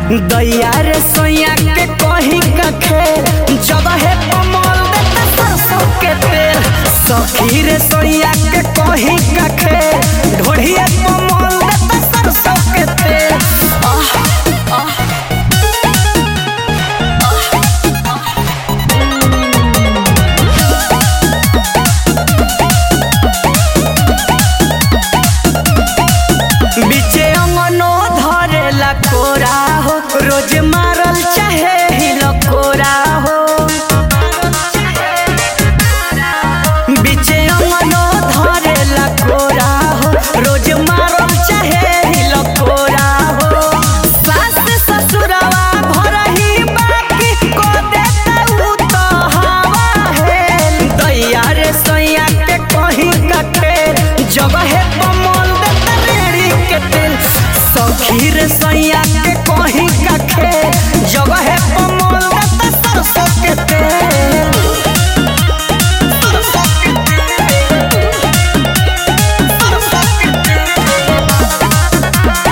दैया रे सोया के कहीं का खेल जगह कमल देता सरसों के तेल सखी रे सोया के कहीं का खेल ढोढ़िया कमल देता सरसों के तेल आह आह बीचे अंगनो धरेला कोरा हो रोज मारल चाहे हिल कोरा हो बीचे अंगनो धरेला कोरा हो रोज मारल चाहे हिल कोरा हो सास ससुरवा भरही बाकी को देता उ तो हवा है दैया रे सैया के कहीं का खेल जगह कमल देता रेड़ी के तेल सखी रे सैया के कहीं का खेल जगह कमल देता सरसों के तेल सरसों के तेल सरसों के तेल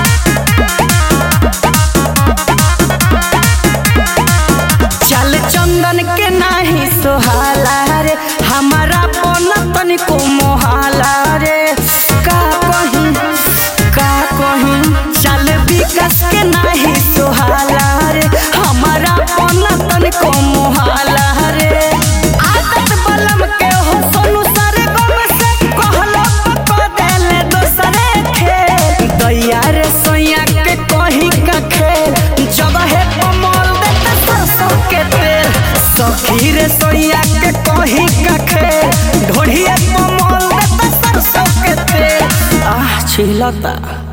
चल चंदन के नाही सोहाला रे हमारा पन तनिको मोहाला रे का कहीं का कहीं चल विकास के नाही सोहाला रे हमारा पन तनिको मोहाला रे आदत बलम के हो सोनू सारे गम से कहलो पको देले दोसरे खेल दैया रे सोया के कहीं का खेल जगह कमल देता सरसों के तेल सखी रे सोया के कहीं का खेल ढोढ़िया कमल देता सरसों के तेल आह छिलता